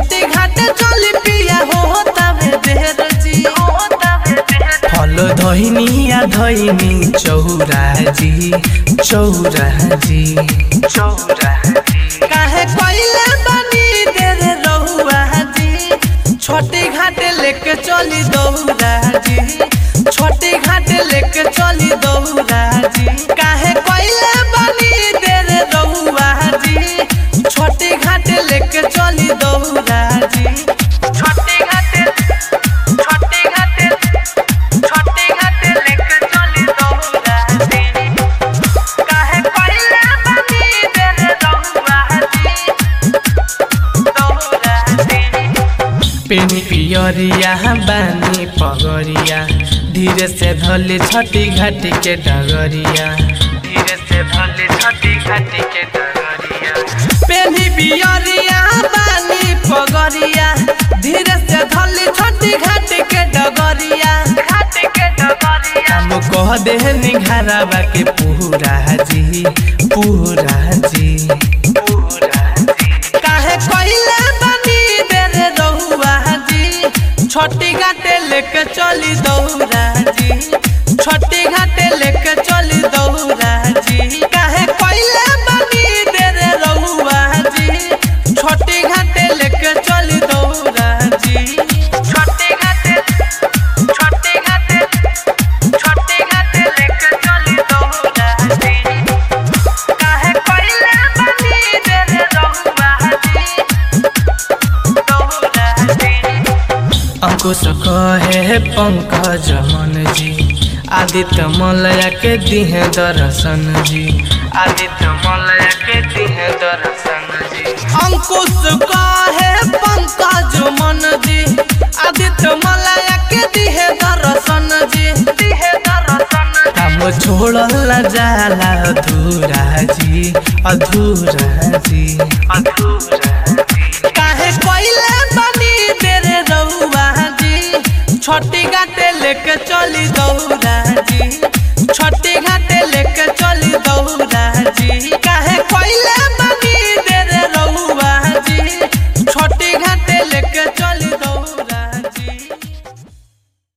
छोटी घाटे चली पिया हो तबे देर जी फल धोइनी आ धोइनी चौरा जी चौरा जी चौरा काहे कोइले बनी दे रे रहुआ जी छोटी घाटे लेके चली दौरा जी छोटी घाटे लेके चली दौरा जी काहे कोइले बनी दे रे रहुआ जी छोटी घाटे लेके चली दौरा जी छोटी घाटे छोटी घाटे छोटी घाटे लेके चली दौरा जी काहे कोइले बनी दे रे रहुआ जी दौरा जी पेनी पियरिया बानी पगरिया धीरे से धले छठी घाटी के डगरिया धीरे से धले छठी घाटी के डगरिया पेनी पियरिया बानी पगरिया धीरे से धले छठी घाटी के डगरिया घाटी के डगरिया हम कह दे निघारावा के पूरा जी पूरा जी पूरा जी काहे कइले बनी दे रे रहुआ जी छोटी घाटे लेके चली दौरा जी छोटी घाटे लेके चली दौरा जी काहे कइले बनी दे रे रहुआ जी छोटी घाटे लेके चली दौरा जी छोटी घाटे छोटी घाटे छोटी घाटे लेके चली दौरा जी काहे कइले बनी दे रे रहुआ जी दौरा जी अंकुश कहे पंकज मन जी आदित्य मलया के दिहे दर्शन जी आदित्य मलया के दिहे दर्शन जी अंकुश कहे पंकज मन जी आदित्य मलया के दिहे दर्शन जी दिहे दर्शन काम छोड़ला जाला अधूरा जी अधूरा जी अधूरा जी काहे कोइले बनी तेरे रहुआ जी छोटी घाटे लेके चली दौरा जी छोटी घाटे लेके चली दौरा जी काहे कोइले बनी तेरे रहुआ जी छोटी घाटे लेके